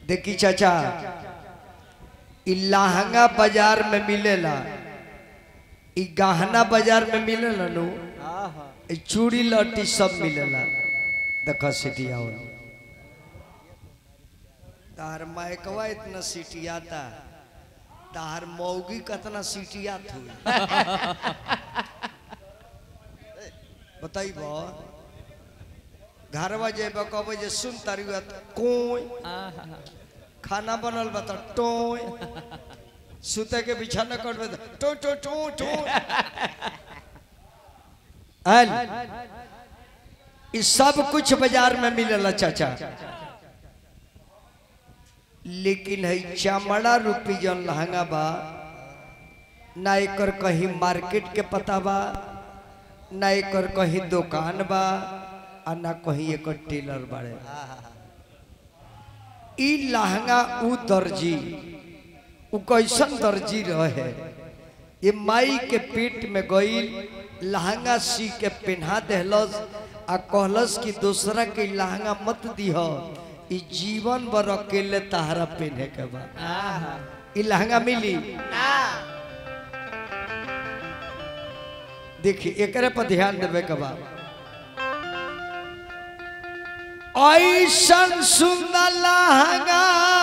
देखी चाचा इ लहंगा बाजार में मिलेला इ गहना बाजार में मिलेला नु इ चूड़ी लटी सब मिलेला देख सिटिया तार माइकवा इतना सिटियाता तार मौगी कतना सिटियात हुई बताइब घरवा जेब कहब जे सुन तारी कोई खाना बनल बा त टोय सुते के बिछाना करबे त टो टो टो टो आल ई सब कुछ बाजार में मिलेला चाचा लेकिन है चमड़ा रूपी जन लहंगा बा ना एकर कहीं मार्केट के पता बा ना एकर कहीं दुकान बा आ ना कहीं एकर टेलर बाड़े ई लहंगा उ दर्जी उ कैसन दर्जी रहे ये माई के पेट में गई लहंगा सी के पहना देहलस आ कहलस कि दूसरा के लहंगा मत दिह ई जीवन भर अकेले तहरा पहने के बा ई लहंगा मिली देखी एकरे पर ध्यान देवे के बा ऐसन सुंदर लहंगा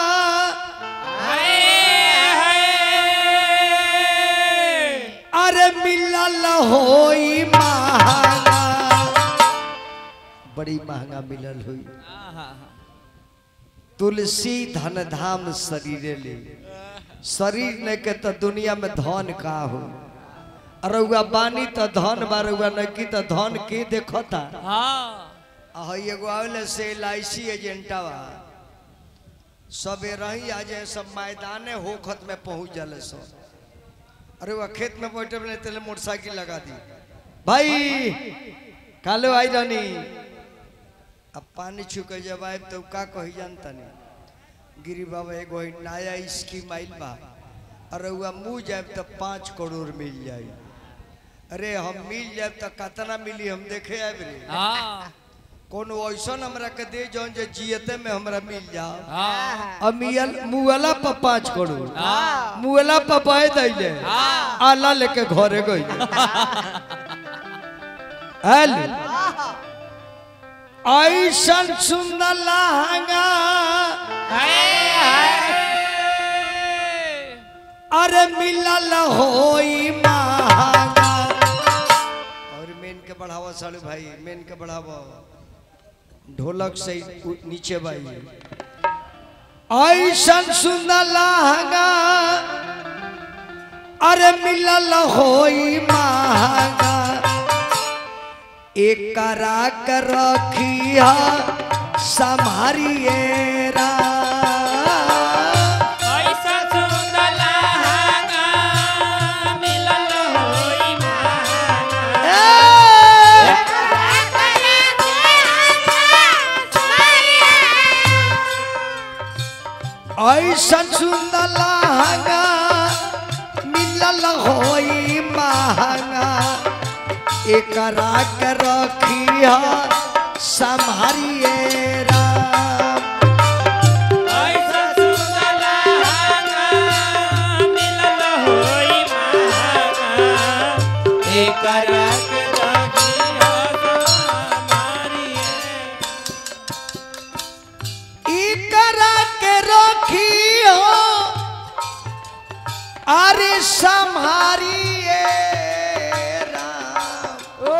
अरे मिलल होई महंगा बड़ी महंगा मिलल हुई तुलसी धन धाम शरीरे ले शरीर ने के तो दुनिया में धन का हो अरुआ बानी तो धन बारुआ न की तो धन के देखता आ हई एगो आवले से एल आई सी एजेंटवा सबे रही आ जाए सब मैदाने होखत में पहुंच जाले सब अरे वह खेत में बैठे बने तेले मोटरसाइकिल लगा दी भाई कालो आई रानी अब पानी छुके जब आए तो का कही जानता नहीं गिरी बाबा एगो हई नया स्कीम आइल बा अरे वह मुँह जाए तो पाँच करोड़ मिल जाए अरे हम मिल जाए तो कितना मिली हम देखे आए रे कोनो ऐसा हमरा के दे जौन जे जियते में हमरा मिल जाओ अमियल मुअला पर पाँच करोड़ मुअला पर पाए दैले आला लेके घरे गई हेलो ऐसन सुंदर लहंगा अरे मिलल होई महंगा और मेन के बढ़ावा सालू भाई मेन के बढ़ावा ढोलक से उ- नीचे बाई ऐसन सुंदर लहंगा अरे मिलल होई महंगा एकरा के रखिया संभारिए रा ए! ऐसन सुंदर लहंगा मिलल होई महंगा एकरा के रखिया संभारिए राम एकरा के रखियो अरे संभारिए राम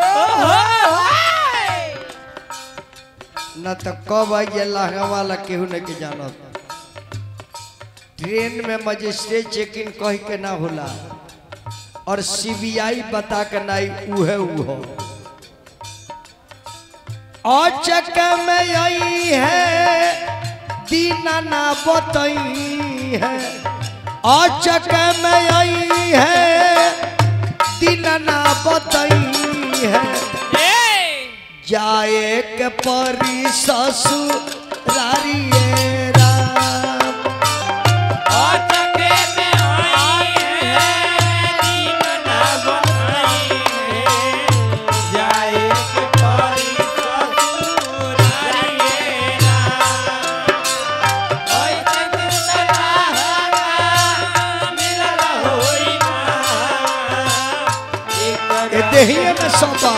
न तो कब आइए लहंगा वाला केहू नहीं के जानत ट्रेन में मजिस्ट्रेट चेक इन कह के ना होला और सीबीआई बता के नहीं उहे उहो औचक में आई है दीना ना बतई है औचक में आई है दीना ना बतई है जाए के परी ससुरारी राम जाए में सौंपा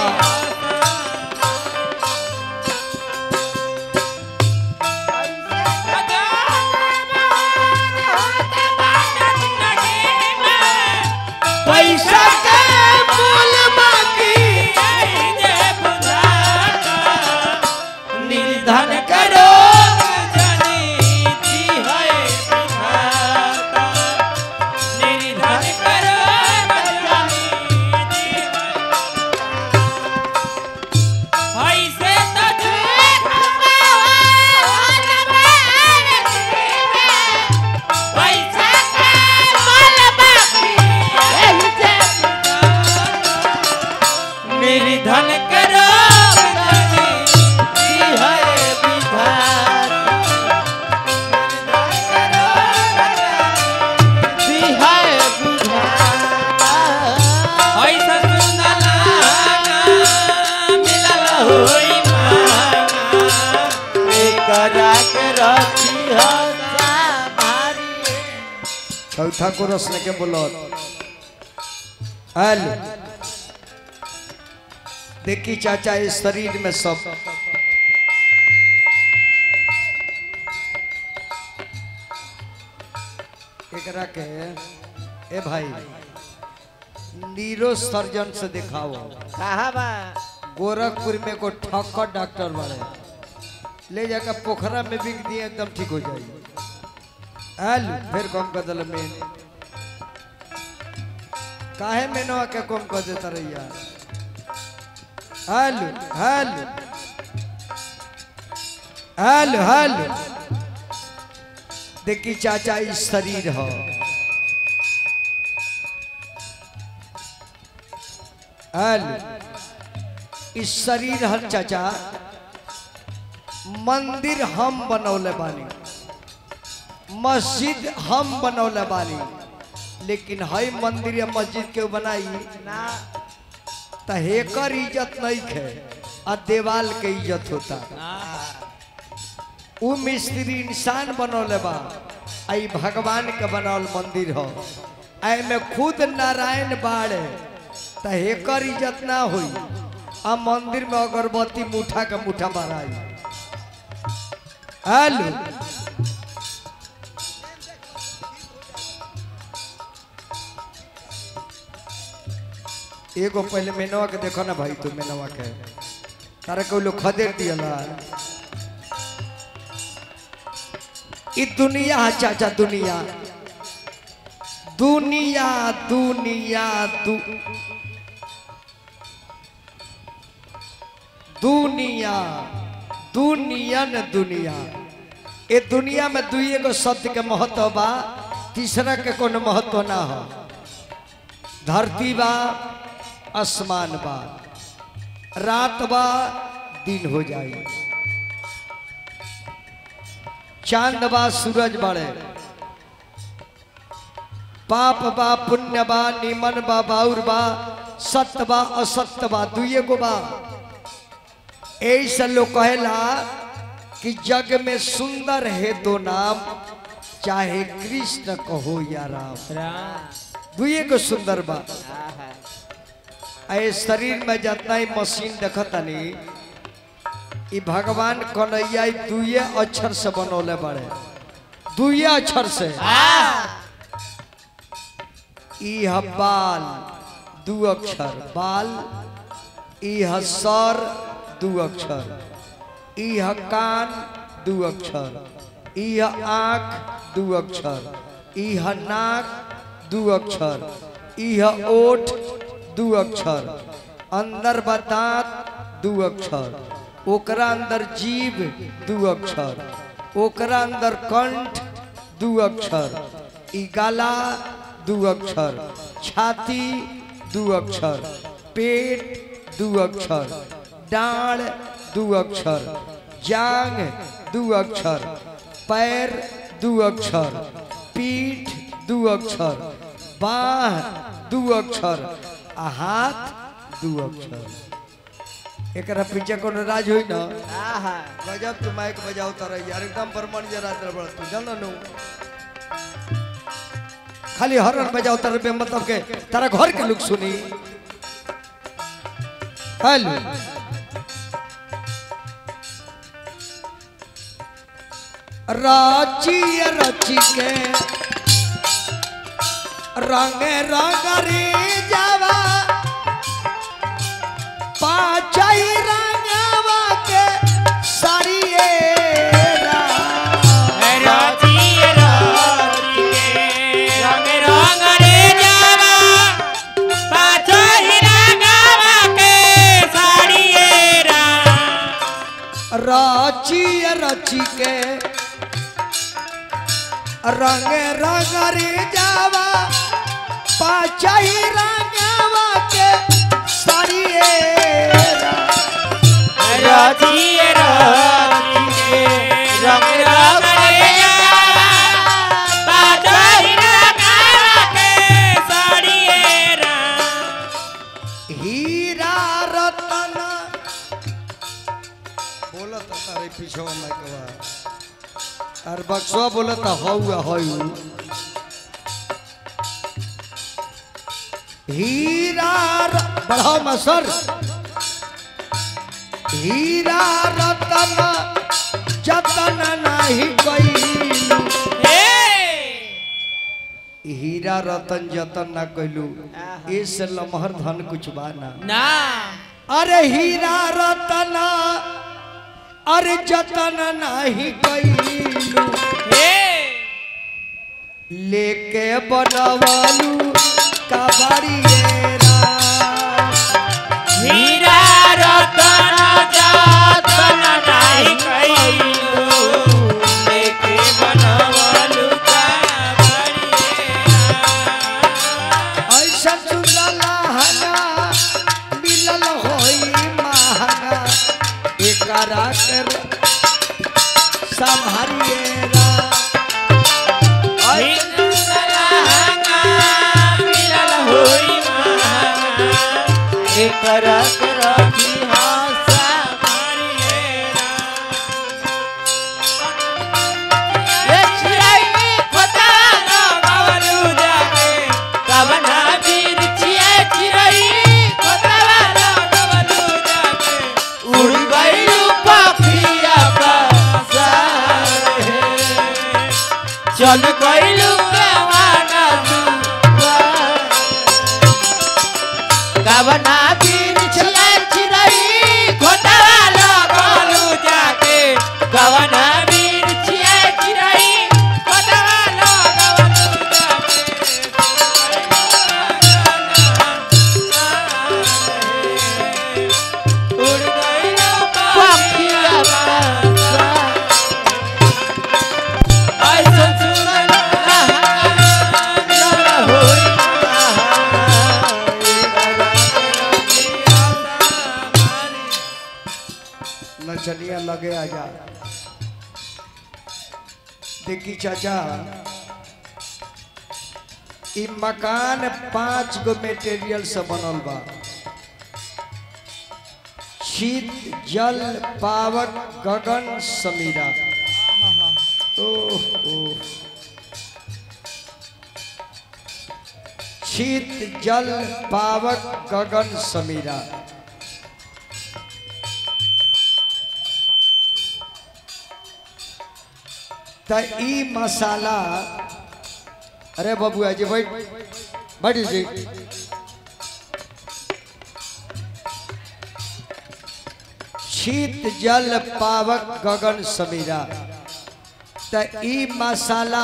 पैसा के मूल बाकी निर्धन करो निर्धन करो जी है विधाता जी है विधाता ऐसा सुनला मिलल होई मांगा एकरा के रखी हो सामारी चौथा को रसने के बोलो हेलो देखी चाचा इस शरीर में सब एकरा के ए भाई नीरो सर्जन से दिखाओ कहा बा गोरखपुर में को ठक्कर डॉक्टर बड़े ले जाकर पोखरा में बिक दिए एकदम ठीक हो जाएगी हेलो फिर कम कर दिल मेन काहे मेनवा के कम कर देता रहिया हेलो हेलो हेलो हेलो देखी चाचा इस शरीर हो हेलो इस शरीर हर चाचा मंदिर हम बनौले बानी मस्जिद हम बनौले बानी लेकिन हई मंदिर या मस्जिद के बनाई ना त हेकर इज्जत नहीं खे आ देवाल के इज्जत होता उ मिस्त्री इंसान बनौले बा आई भगवान के बनावल मंदिर हो आई में खुद नारायण बाड़े त हेकर इज्जत ना होई आ मंदिर में अगरबत्ती मुठा के मुठा माराई हेलो एगो पहले मेनवा के देखो ना भाई तू मेनवा के तारा को लोग खदेड़ दियला ई दुनिया है चाचा दुनिया दुनिया दुनिया दु दुनिया दुनियन दुनिया ए दुनिया में दुइए गो शब्द के महत्व बा तीसरा के कोनो महत्व ना हो धरती बा आसमान बा रात बा दिन हो जाई चांद बा सूरज बड़े पाप बा पुण्य बा निमन बा बाउर बा सत्य बा असत्य बा दुइए गो बा ऐसा लोग कहेला कि जग में सुंदर है दो नाम चाहे कृष्ण कहो या राम दुइए गो सुंदर बा ए शरीर में जितना ही मशीन देखतानी ई भगवान कन्हैया ई दुइये अक्षर से बनौले बड़े दुइये अक्षर से ई ह बाल दू अक्षर बाल ई ह सर दू अक्षर ई ह कान दू अक्षर ई ह आँख दू अक्षर ई ह नाक दू अक्षर ई ह ओठ दू अक्षर अंदर बतात दू अक्षर ओकरा अंदर जीव दू अक्षर ओकरा अंदर कंठ दू अक्षर ई गला दू अक्षर छाती दू अक्षर पेट दू अक्षर डाढ़ दू अक्षर जांग दू अक्षर पैर दू अक्षर पीठ दू अक्षर बाह दू अक्षर आ हाथ दू अक्षर एकरा पीछे कोनो राज होई ना गजब तू माइक बजाओ तारा यार एकदम परमण जरा दर बड़ तू जान नु खाली हरन बजाओ तारा बे मतलब के तारा घर के लोग सुनी हेलो राची रची के रंग रंग रे जावा पाचई रंगवा के साड़िए राची रची के रंग रंग रे जावा पाचई रंगवा के साड़िए हीरा रतन बोलत तारे पीछे में कवा और बक्सवा बोलत हौ हौ हीरा र- बढ़ाओ मसर हीरा रतन जतन नहीं कइलू हीरा रतन जतन ना कइलू इस लमहर धन कुछ बा ना ना अरे हीरा रतन अरे जतन नहीं कइलू लेके बनवलू कबरिएरा हीरा रतन जातन नाही कइलू लेके बनवलु कावड़िया ऐसा सुनला हना मिलल होई महंगा एकरा कर संभारिएरा करत रखी हासा ये चिराई पता ना बावलू जाके कवना बीर छिए चिराई पता ना बावलू जाके उड़ गइलू पखिया पासा चल गइलू केवाना कवना बीर छिए चिराई खोटवा लगलू जाके कवना बीर छिए चिराई खोटवा लगलू जाके उड़ गइलू पखिया पासा ऐसन सुनल ना होई नचनिया लगे आजा देखी चाचा ई मकान पांच गो मेटेरियल से बनल बा शीत जल पावक गगन समीरा ओह ओह शीत जल पावक गगन समीरा त ई मसाला अरे बबुआ जी बैठ बैठ जी शीत जल पावक गगन समीरा त ई मसाला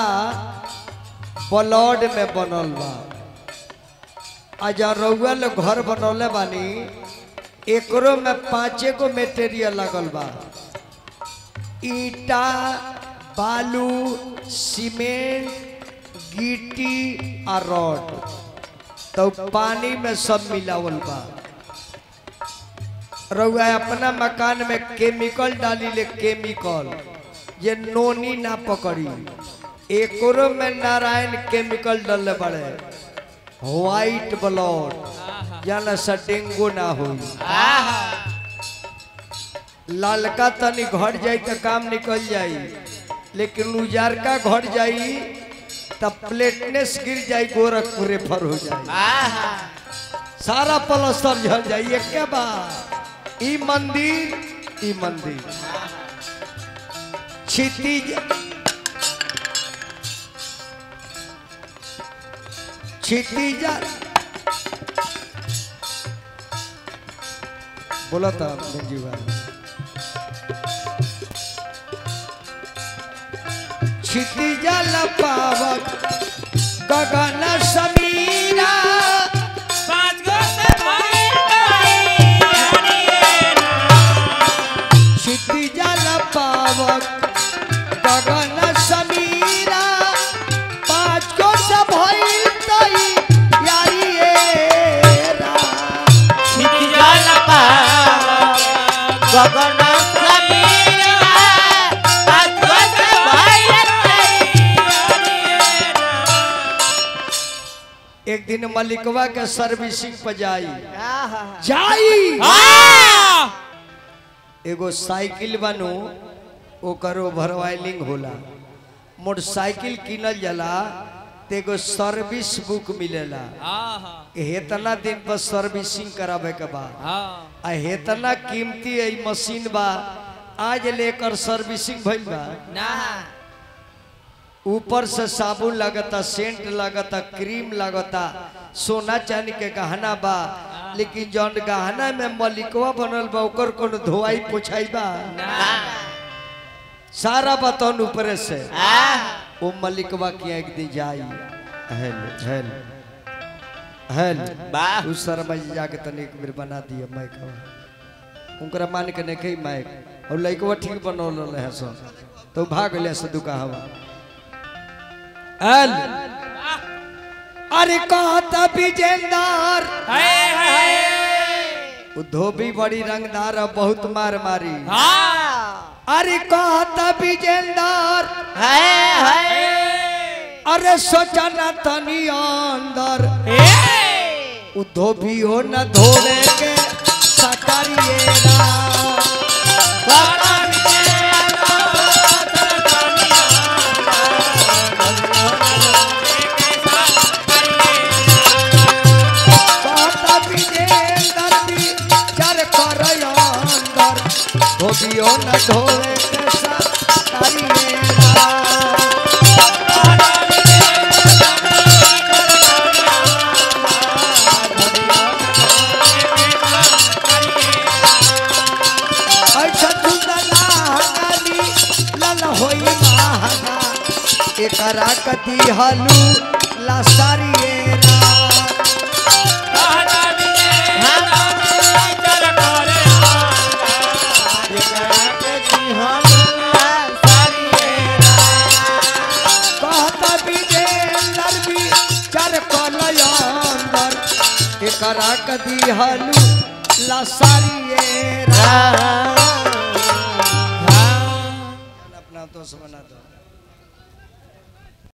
ब्लड में बनल बा अजा रउआ लोग घर बनौले बानी एकरो में पाँचे गो मेटेरियल लगल बा ईटा बालू सीमेंट गिट्टी आ रॉड तो पानी में सब मिलावल बा रउआ अपना मकान में केमिकल डाली ले केमिकल ये नोनी ना पकड़ी एकरो में नारायण केमिकल डालले बड़े व्हाइट ब्लड जाना सा डेंगू ना होई लालका तनी घट जाई तो काम निकल जाई लेकिन उजारका घट जाई तब प्लेटनेस गिर जाई गोरखपुर रेफर हो जाई सारा पलस्तर झल जाई एके बार ई मंदिर ई मंदिर क्षितिज क्षितिज बोला था मंजू भाई क्षितिज पावक गगन समीरा पाँच गो से भइल बाई क्षितिज पावक गगन समीरा पाँच को सब भइल तई यारी ए राम। जल गगन समीरा पाँच गो से भइल एक दिन मलिकवा के सर्विसिंग पर जाई जाई एगो साइकिल बनू ओकर ओवर वायलिंग होला मोटरसाइकिल किनल जाला ते एगो सर्विस बुक मिलेला हेतना दिन पर सर्विसिंग करावे के बाद आ हेतना कीमती है मशीन बा आज लेकर सर्विसिंग भइल बा ऊपर से साबुन लगता सेंट लगता क्रीम लगता सोना चांदी के गहना बा लेकिन जौन गहना में मलिकवा बनल बा ओकर कोनो धोआई पोछाई बा सारा बतौन ऊपरे से ओ मलिकवा की एक दिन जाई हेल हेल हेल वाह। उस शर्मा जी जाके तने एक बेर बना दिया माइक उनकरा मान के नहीं कही माइक और लइकवा ठीक बनौल है सब तो भाग ले से दुका हवा हेल अरे कहता विजेंदर उ धोबी बड़ी रंगदार है, बहुत मार मारी अरे कहता विजेंदर अरे सोचा न तनी अंदर उ धोबी हो न धोवे के सकारिएरा कहता विजेंदर भी चर कर अंदर धोबी हो न धोवे के सकारिएरा ऐसा सुंदर हंगाली लल होई महंगा एकरा कदी हलू लसारिएरा कहता विजेंदर भी चर कलय अंदर एकरा कदी हलू लसारिएरा अपना तो बना दो